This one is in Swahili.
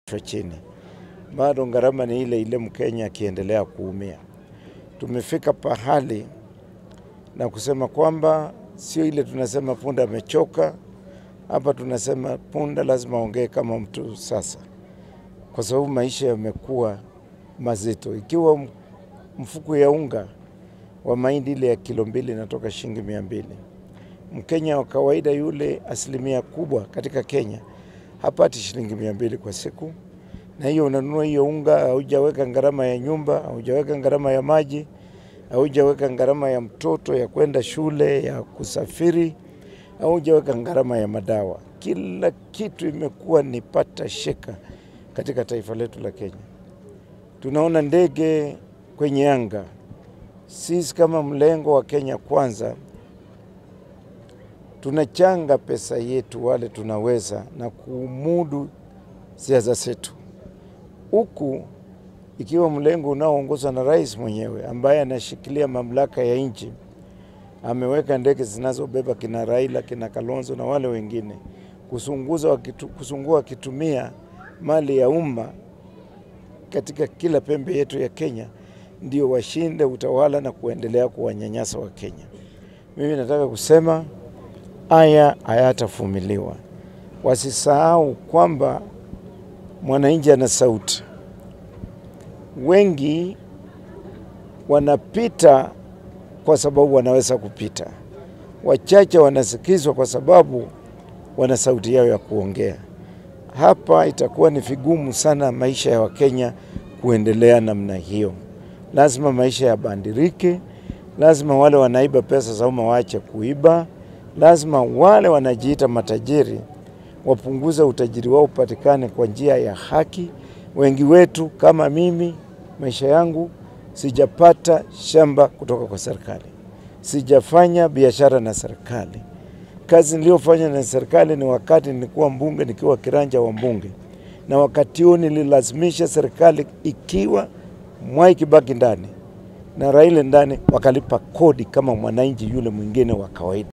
chini, bado gharama ni ile ile, Mkenya akiendelea kuumia. Tumefika pahali na kusema kwamba sio ile tunasema punda amechoka. Hapa tunasema punda lazima ongee kama mtu sasa, kwa sababu maisha yamekuwa mazito. Ikiwa mfuko ya unga wa mahindi ile ya kilo mbili inatoka shilingi mia mbili, Mkenya wa kawaida yule, asilimia kubwa katika Kenya hapati shilingi mia mbili kwa siku, na hiyo unanunua hiyo unga, haujaweka gharama ya nyumba, haujaweka gharama ya maji, haujaweka gharama ya mtoto ya kwenda shule, ya kusafiri, haujaweka gharama ya madawa. Kila kitu imekuwa ni pata sheka katika taifa letu la Kenya. Tunaona ndege kwenye anga. Sisi kama mlengo wa Kenya Kwanza tunachanga pesa yetu wale tunaweza na kumudu siasa zetu, huku ikiwa mlengo unaoongozwa na rais mwenyewe ambaye anashikilia mamlaka ya nchi ameweka ndege zinazobeba kina Raila, kina Kalonzo na wale wengine kusunguza wakitu, kusungua wakitumia mali ya umma katika kila pembe yetu ya Kenya, ndio washinde utawala na kuendelea kuwanyanyasa wa Kenya. Mimi nataka kusema haya hayatavumiliwa. Wasisahau kwamba mwananchi ana sauti. Wengi wanapita kwa sababu wanaweza kupita, wachache wanasikizwa kwa sababu wana sauti yao ya kuongea. Hapa itakuwa ni vigumu sana maisha ya Wakenya kuendelea namna hiyo. Lazima maisha yabandirike, lazima wale wanaiba pesa za umma waache kuiba, lazima wale wanajiita matajiri wapunguze utajiri wao upatikane kwa njia ya haki. Wengi wetu kama mimi, maisha yangu sijapata shamba kutoka kwa serikali, sijafanya biashara na serikali. Kazi niliyofanya na serikali ni wakati nilikuwa mbunge, nikiwa kiranja wa mbunge, na wakati huo nililazimisha serikali ikiwa Mwai Kibaki ndani na Raila ndani, wakalipa kodi kama mwananchi yule mwingine wa kawaida.